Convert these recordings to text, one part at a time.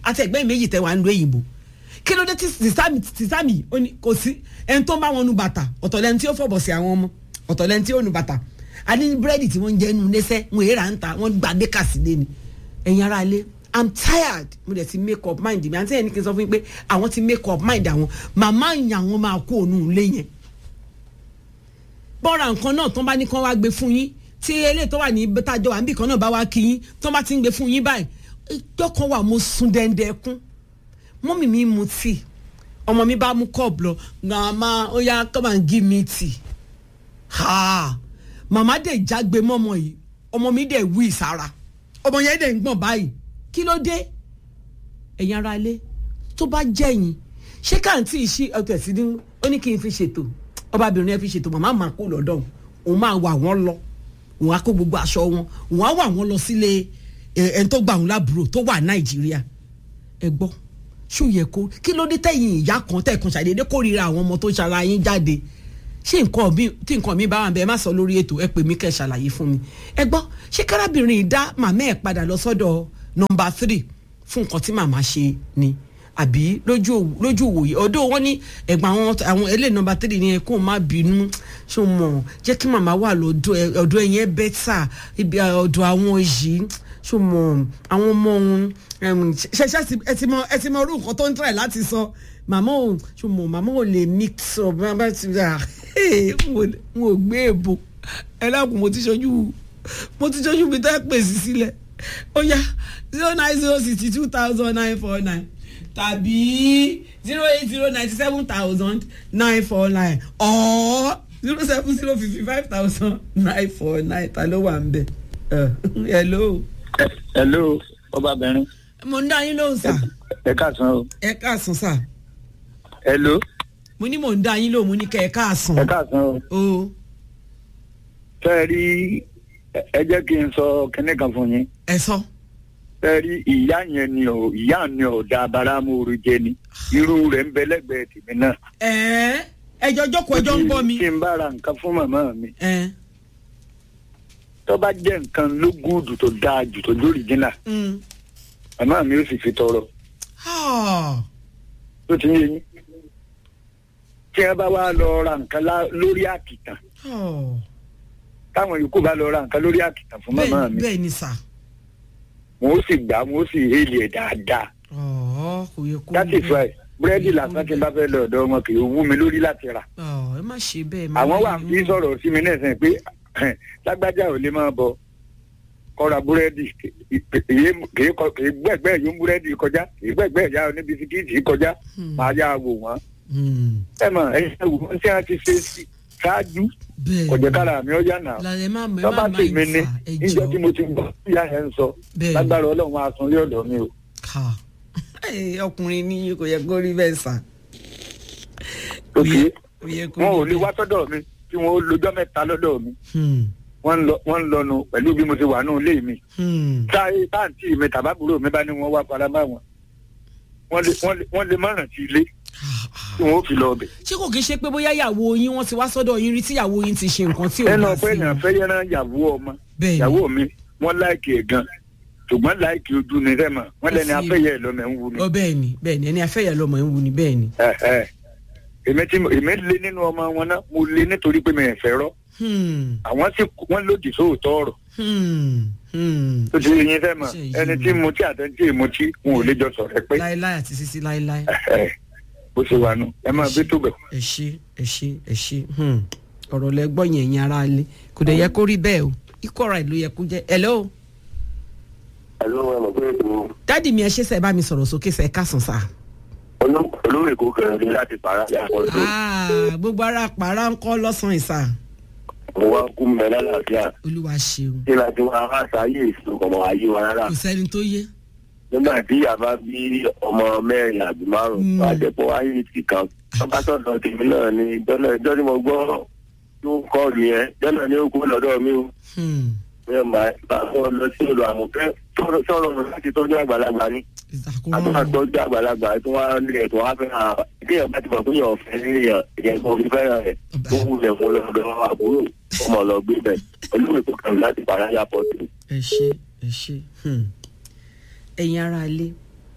àti ẹgbẹ́ méjì tẹ wà ń lo èyìnbó kí ló dé tí sísámì sísámì ó ní kò sí ẹni tó ń bá wọn nu bàtà ọ̀tọ̀ lẹni tí ó fọ̀bọ̀ sí àwọn ọmọ ọ̀tọ̀ lẹni tí ó nu bàtà àní búrẹ́dì tí wọ́n ń jẹ́ nu lẹ́sẹ̀ wọ́n èèrà ń ta wọ́n gba dékàsí lé ni ẹ̀yin ara lé i'm tired mo dẹ̀ ti make up mind mi àti ẹni kí n sọ fún yín pé àwọn ti make up mind àwọn màmá ìyàn àwọn máa kó òun lé yẹn bọ́ra nǹkan náà tó bá ní kán wá gbé fún yín tí eléyìí tó wà ní bẹ́tàjọ́ wà níbì kan náà bá wá kí yín tó bá ti ń gbé fún yín báyìí ìjọ kan wà mo sun dẹ́ndẹ́ kún mọ́mì mi mu tíì ọmọ mi bá mú cup lọ grandma ó yá come and give me tea ha màmá dẹ̀ jágbe mọ́mọ yìí ọmọ mi dẹ̀ wí sára ọmọ yẹn dẹ̀ ń gbọ̀n báyìí kí ló dé ẹ̀yin ara ilé tó bá jẹ́yìn ṣé káàntì ìṣí ọtọ̀ ẹ̀sìn ní ó ní kí n fi ṣètò ọbabìnrin ẹ fi ṣètò màmá máa kó lọ́dọ̀ òun máa wà wọ́n lọ òun á kó gbogbo aṣọ wọn òun á wà wọ́n lọ sílé ẹni tó gbà òun lábúrò tó wà nàìjíríà ẹ gbọ́ ṣó yẹ kó kí ló dé tẹ̀yìn ìyá kan tẹ̀kan ṣàdédé kórìíra àwọn ọmọ tó ṣara yín jáde ṣé nǹkan mi tí nǹkan mi bá wà bẹ́ẹ̀ má sọ lórí ètò ẹ pè mí kẹ́ ṣàlàyé fún mi ẹ gbọ́ ṣé kárábìnrin dá màmá ẹ̀ padà lọ sọ́dọ̀ nọmba three fún nǹkan tí màmá ṣe ni àbí lójú lójú òwòye ọ̀dọ̀ wọn ní ẹ̀gbọ́n àwọn àwọn eléyìí nọmba three ni ẹ kó má bínú ṣó mọ̀ jẹ́ kí màmá wà lọ́dọ̀ ọ̀dọ̀ ẹ̀ yẹn bẹ́tà ibi ọ̀dọ̀ àwọn yìí ṣó mọ̀ àwọn ọmọ òun ṣẹṣẹ ẹ ti mọ ẹ ti mọ orú nǹkan tó ń tẹ̀ láti sọ màmá ò ṣó mọ̀ màmá ò lè mix up bá ti rà n ò gbé èbò ẹ lákùn mo ti ṣojú mo ti ṣojú mi tẹ́ pèsè sílẹ̀ ó yá zero nine zero sixty two thousand nine four nine tàbí zero eight zero ninety seven thousand nine four nine or zero seven zero fifty five thousand nine four nine ta ló wà ń bẹ̀ hello. hello ọbabìnrin. mo ń dá yín lóhùn sà. ẹ káàsán o. ẹ káàsán sà. hello. mo ní mò ń dá yín lóhùn mo ní kẹ́ ẹ káàsán. ẹ káàsán o. o fẹ́ẹ́ rí ẹ jẹ́ kí n sọ kinní kan fún yín. ẹ sọ. fẹ́ẹ́ rí ìyá yẹn ni ò ìyá ni ò da abáramóoru jẹ ni irú rẹ̀ ń bẹ lẹ́gbẹ̀ẹ́ tèmi náà. ẹ ẹjọ jókòó ẹjọ ń bọ mi. kí n bá ra nǹkan fún màmá mi. ẹ tó bá jẹ́ nǹkan ló gúdù tó dáa jù tó lórí jìnnà mm. màmá mi ó sì fi tọrọ Ah. tó ti ń yé yín. tí wọ́n bá wá lọ ra nǹkan lá- lórí àkìtàn Oh. táwọn yòókù bá lọ ra nǹkan lórí àkìtàn fún màmá bẹ́ẹ̀ mi bẹ́ẹ̀ ni sà. wọn ó sì gbà wọn ó sì hélì ẹ̀ dáadáa. ọ̀ kò yẹ kó. that is why búrẹ́dì lásán tí n bá fẹ́ lọ ọ̀dọ̀ wọn kì í wú mi lórí láti rà. ọ̀ ẹ má ṣe bẹ́ẹ̀. má àwọn wà yẹ fi wọ́n. sọ̀rọ̀ sí mi náà sẹ́yìn pé lágbájá ò lè máa bọ kọ́ra búrẹ́dì kì í gbẹ̀gbẹ́ yóò búrẹ́dì kọjá kì í gbẹ̀gbẹ́ ìyá oníbisikíìtì kọjá Hmm. máa yá wò wọ́n. Hmm. ẹ mọ̀ ẹ̀yin ẹ wò wọ́n tí wọ́n ti ṣe sí ṣáájú bẹ́ẹ̀ kọ̀jẹ́ kára mi ó yá nà. lálẹ́ má mọ̀ ẹ má tọ́ba má tèmi ni ìfà ẹ níjọ́ tí jọ. mo ti gbọ́ ìyá yẹn ń sọ Bẹ́ẹ̀. lágbára ọlọ́run á sun lé ọ̀dọ̀ mi o. ká Ẹ, ọkùnrin ní kò yẹ kó rí bẹ́ẹ̀ sà. òkè kò yẹ kó wọn ò rí lè wá sọ́dọ̀ mi tí wọ́n ó lọ́jọ́ mẹ́ta lọ́dọ̀ mi Hmm. wọ́n ń lọ wọ́n ń lọnu pẹ̀lú bí mo ti wà nù ilé mi. Hmm. táyé táǹtì mi tàbábùrò mi bá ní wọ́n wá fara bá wọn wọ́n lè wọ́n lè wọ́n lè mọ̀ràn sí ilé Ah, ah. tí wọ́n ó fi lọ ọbẹ̀. ṣé kò kí ń ṣe pé bóyá ìyàwó yín wọ́n ti wá sọ́dọ̀ yín rí tí ìyàwó yín ti ṣe nǹkan tí ò ẹnu bá ọpẹ sí èèyàn wọn. fẹ́ yẹran ìyàwó ọmọ bẹ́ẹ̀ ni ìyàwó mi wọ́n láìkì ẹ̀ gan ṣùgbọ́n láìkì ojú ni rẹ̀ mọ̀ wọ́n lẹ́ni Ó sì- afẹ́yẹ ẹ̀ lọ́mọ ẹ̀ ń wu ni. ọ bẹ́ẹ̀ ni bẹ́ẹ̀ ni ẹni afẹ́yà lọ́mọ ẹ̀ ń wu ni bẹ́ẹ̀ ni. Ẹ, ẹ. èmi tí mo- èmi lé nínú ọmọ wọn náà mo lé nítorí pé mi ẹ̀ fẹ́ rọ́ Hmm. àwọn sì wọ́n lòdì sóòótọ́ ọ̀rọ̀ Hmm. Hmm. tó ti yẹn fẹ́ mọ̀ Ṣe yìí ẹni tí mo tí àtẹ̀ntì mo tí wọn ò lè jọ sọ̀rọ̀ ẹ pé láéláé àti sísí láéláé. ẹ, bó ṣe wà nù ẹ máa gbé tó bẹ̀. ẹ ṣe ẹ ṣe ẹ ṣe hmm. ọ̀rọ̀ lẹ gbọ́ yẹn ẹ̀yin ara lé kò dẹ̀ yẹ kó rí bẹ́ẹ̀ o ikọ̀ ra ìlú yẹ kó jẹ́ hello Àlọ́ wọn mọ̀ pé ètò dáàdì mi ẹ ṣe sẹ́ ẹ bá mi sọ̀rọ̀ sókè sẹ́ ẹ kásán sá. olórí èkó kẹrin láti para ní àkọsọ. Ah, gbogbo ara pàrà ń kọ́ lọ́sàn-án ìsà Mo wá kú mẹ́ lálàáfíà. olúwa ṣeun Kí la ti wá wá sáyé èso ọmọ ayé wa rárá. kò sẹ́ni tó yé. Nígbà tí ìyá bá bí ọmọ mẹ́rin àbí Mm. márùn-ún, wá jẹ́pọ̀ wáyé ti kan. Bàbá sọ̀dọ̀ tèmi náà ni jọ́nà ìjọ́ tí mo gbọ́ tó ń kọ́ ọ̀lù yẹn. Jọ́nà ni ó kú lọ́dọ̀ mi o. Hmm. Mi ò máa bá wọn lọ sí ìlú àmọ̀fẹ́ sọ̀rọ̀ láti tọ́jú àgbàlagbà ni. ìsàkóso àtúntà tọ́jú àgbàlagbà tó wá nílẹ̀ tó wá fẹ́ hàn kí èèyàn bá ti mọ̀ pé èèyàn fẹ́ nílẹ̀ ìyẹn kan fi fẹ́ràn rẹ̀ tó wulẹ̀ fún lọ́dọ̀ àbúrò ọmọ lọ gbé bẹ̀ olúwe tó kàn láti bàrà yà pọ̀ tó. ẹ ṣe ẹ ṣe hmm. ẹ̀yin ara ilé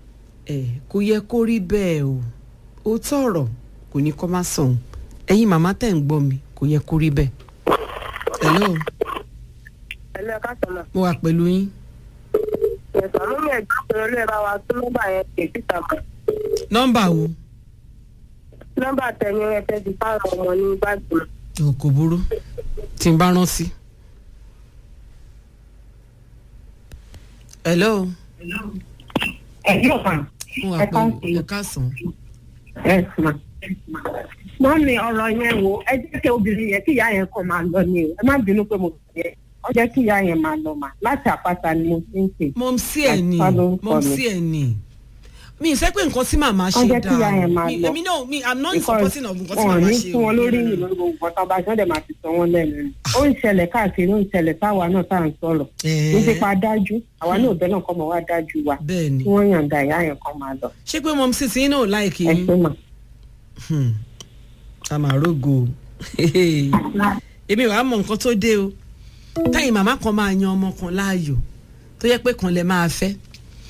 ẹ kò yẹ kó rí bẹ́ẹ̀ o ó tọ̀rọ̀ kò ní kó má sọ̀hún ẹ̀yin màmá tẹ̀ ń gbọ́ mi kò yẹ kó rí bẹ́ẹ̀. hello ẹlẹ́ kásánà mo wà pẹ̀lú yín ẹ̀sán ló lè gbọ́ pé olú ẹ̀ bá wa tún nọ́mbà yẹn pè síta mọ́ nọ́mbà wo nọ́mbà tẹ̀yìn ẹ̀ tẹ́ ti fáwọn ọmọ ní gbàgbọ́ ò kò burú tí n bá rántí. hello ẹ̀yìn ọ̀kan mo wà Ẹ ká pẹ̀lú sí. ẹ káàsán. ẹ̀sán wọ́n ní ọ̀rọ̀ yẹn wo ẹ jẹ́ kí obìnrin yẹn kí ìyá yẹn kàn máa lọ ni o ẹ má bínú pé mo fi yẹ ọ jẹ́ kí ìyá yẹn máa lọ mà láti àpáta ni mo ti ń pè mọ̀mísí ẹ̀ ni Àtúfà lórúkọ mi. mọ̀mísí ẹ̀ ni mi ì sẹ́ pé nǹkan tí màmá ṣe Wọ́n jẹ́ kí ìyá dáa yẹn máa mi lọ. èmi náà mi i'm not because supporting of nǹkan tí wọn ò màmá ní ṣe fún wọn lórí ìlú lórí gbogbo ọ̀tá bá ṣọ́dẹ̀ máa ti sọ wọ́n lẹ́nu ni ó ń ṣẹlẹ̀ káàkiri ó ń ṣẹlẹ̀ sáwa náà tá à ń sọ̀rọ̀ ní ti pa dájú àwa náà bẹ́ẹ̀ náà kọ́ mọ̀ wá dájú wa bẹ́ẹ̀ ni kí wọ́n yàǹda ìyá yẹn kan máa lọ ṣé pé mọ̀mísí tí yín náà láìkì ẹ yín ṣe mà. Hmm. àmàrógo èmi wàá mọ nǹkan tó dé o táyì màmá kan máa yan ọmọ kan láàyò tó yẹ pé kan lè máa fẹ́